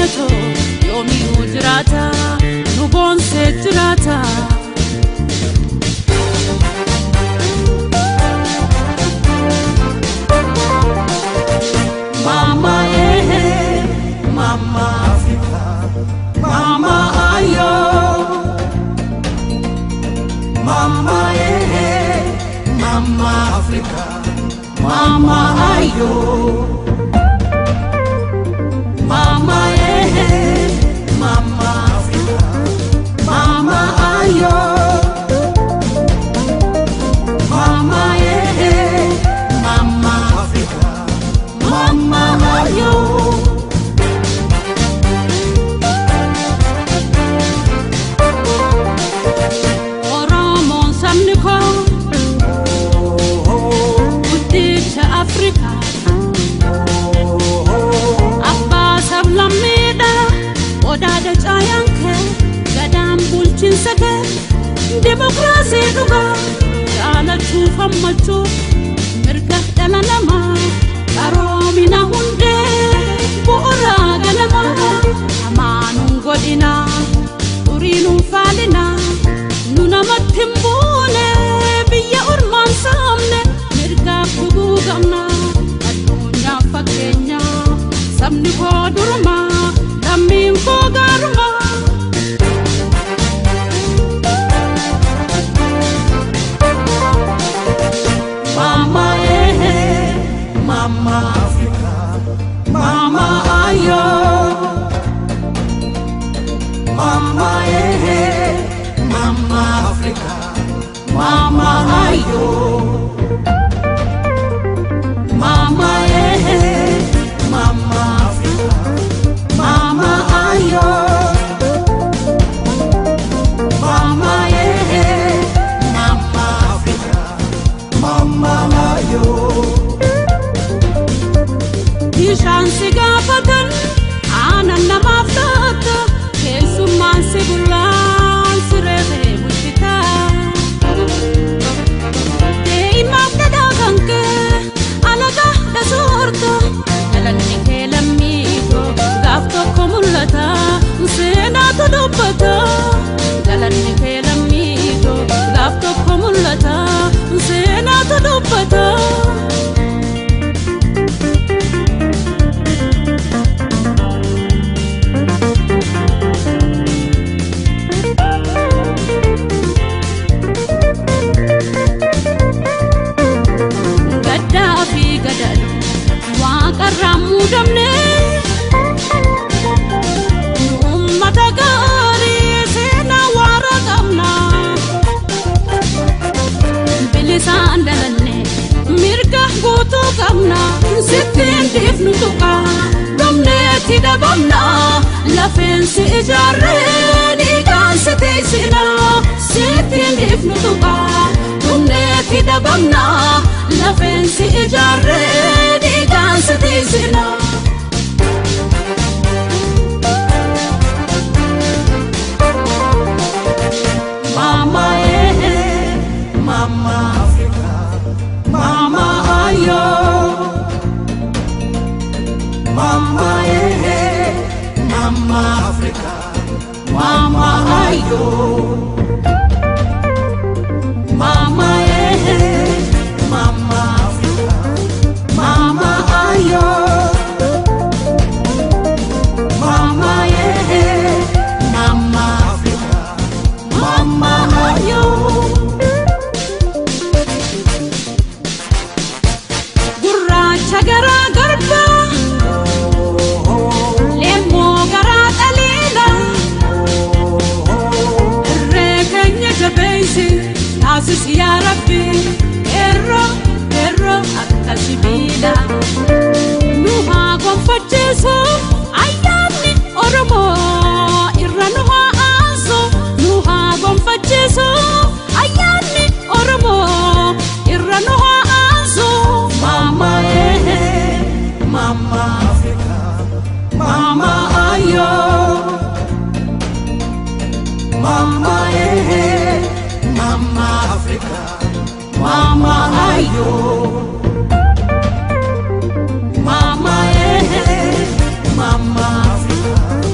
keenyatu yoomiyuu jiraata nu boonsee jiraata. Mama eh, mama Africa, mama ayo, mama eh, mama Africa, mama ayo, mama eh, mama Africa, mama ayo, mama eh, mama Africa, mama ayo. Oromoon sabni koo guddicha Afrikaa abbaa sablammiidha odaadha caayaan kee gadaan bulchiinsa kee dimokiraasii dhugaa jaalachuu fammachuu mirga dhala namaa qaroomina hundee bu'uuraa galamaa hamaanuun godhinaa xuriinuun faalinaa nu namatti hin buune biyya ormaan saamne mirgaaf dhuguu qabna addunyaaf fakkeenya sabni koo durumaa lammiin koo gaarumaa. Mama eh, Mama Africa, Mama ayo, Mama eh, Mama Africa, Mama ayo, Mama eh, Mama Africa, Mama ayo, Mama eh, Mama Africa. Mama ayo. Bishaan si gaafatan aannan namaaf taata keessummaan si bullaan si reefee bulchita. Dee'imaaf dhadhaa kan kee alagaa dhasoorta galanni kee lammiito gaaf tokko mul'ata seenaatu dubbata galanni kee lammiito gaaf tokko mul'ata seenaatu dubbata. gaddaa fi gadadhu waaqarraan muudamne ummata gaarii seenaa waara qabna bilisaan dalanne mirga guutuu qabna sittiin dhiifnu tuqa dhumneetti dhabamna lafeensi ijaarree dhiigaan si teessina sittiin dhiifnu tuqa dhumneetti dhabamna lafeensi ijaarree dhiigaan si teessina. Mama eh, Mama Africa, Mama ayo, Mama eh, Mama Africa, Mama ayo, Mama eh, Mama Africa, Mama ayo, Mama eh, Mama Africa, Mama ayo. gurraacha garaa garbaa leemmoo garaa dhaliila irree keenya jabeeysi taasisi yaa rabbi eerroo eerroo akka sibiila nu haa gonfachiisu ayyaanni oromoo irra nu haa aansu nu haa gonfachiisu ayyaanni oromoo irra nu haa aansu mama eh mama africa mama ayo mama eh mama africa mama ayo Mama eh, Mama Africa,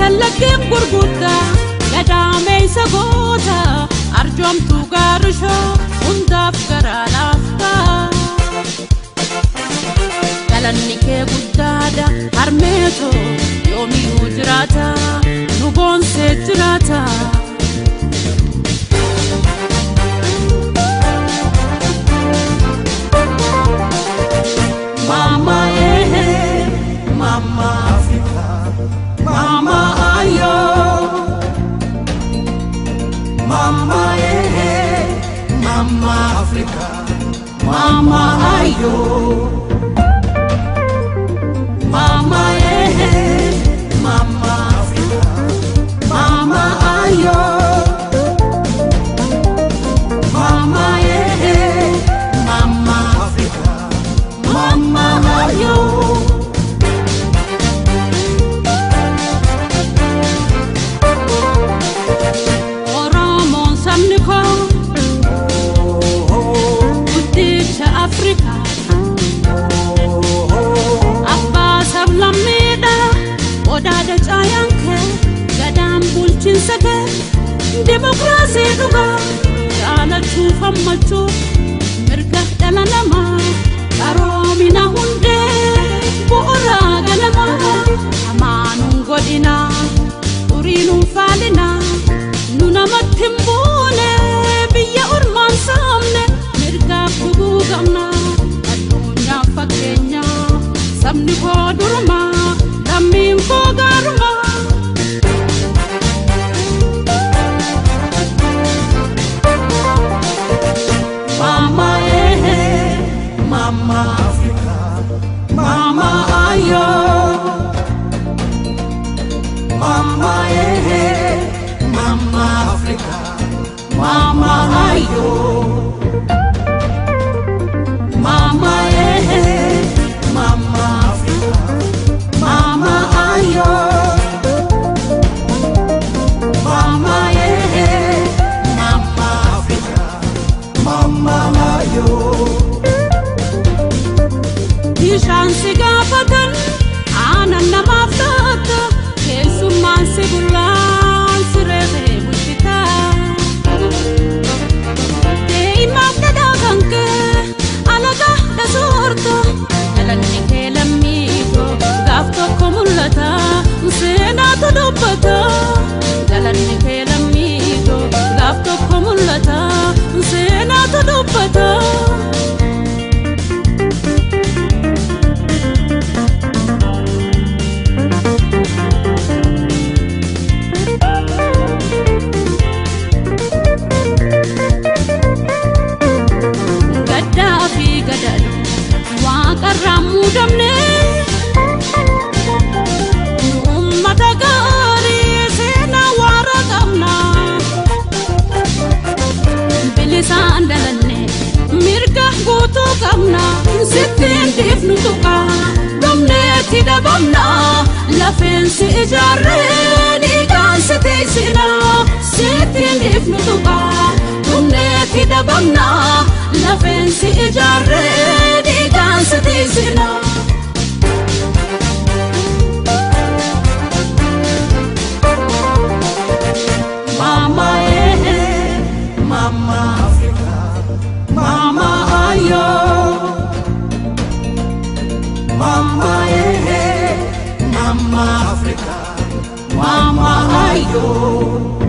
shallaggeen gurguddaa gadaameeysa goota arjoomtuu gaarishoo hundaaf garaa laaftaa galanni kee guddaadha harmeetoo yoomiyyuu jiraata nu boonsee jiraata. Mama eh, Mama Africa, Mama ayo, Mama eh, Mama Africa, Mama ayo, Mama eh, Mama Africa, Mama ayo, Mama eh, Mama Africa. Mama ayo Oromoon sabni koo guddicha Afrikaa abbaa sablammiidha odaadha caayaan kee gadaan bulchiinsa kee dimokiraasii dhugaa jaalachuu fammachuu mirga dhala namaa qaroomina hundee bu'uuraa galamaa amaanuun godhinaa xuriinuun faalinaa nu namatti hin buune biyya ormaan saamne mirgaaf dhuguu qabna addunyaaf fakkeenya sabni koo durumaa lammiin koo gaarumaa. Mama eh, Mama Africa, Mama ayo, Mama eh, Mama Africa, Mama ayo, Mama eh, Mama Africa, Mama ayo, Mama eh, Mama Africa. Mama ayo. Bishaan si gaafatan aannan namaaf taata keessummaan si bullaan si reefee bulchitaa. Dee'imaaf dhadhaa kan kee alagaa dhasoorta dhalanni kee lammiitoo gaaf tokko mul'ata seenaatu dubbata dhalanni kee lammiitoo gaaf tokko mul'ata seenaatu dubbata. gaddaa fi gadadhu waaqarraa muudamne nu ummata gaarii seenaa waara qabna bilisaan dhalanne mirga guutuu qabna sittiin dhiifnu tuqa dhumneetti dhabamna lafeensi ijaarree dhiigaan si teessina sittiin dhiifnu tuqa dhumneetti dhabamna lafeensi ijaarree dhiigaan si teessina. Mama eh, Mama Africa, Mama ayo, Mama eh, Mama Africa, Mama ayo.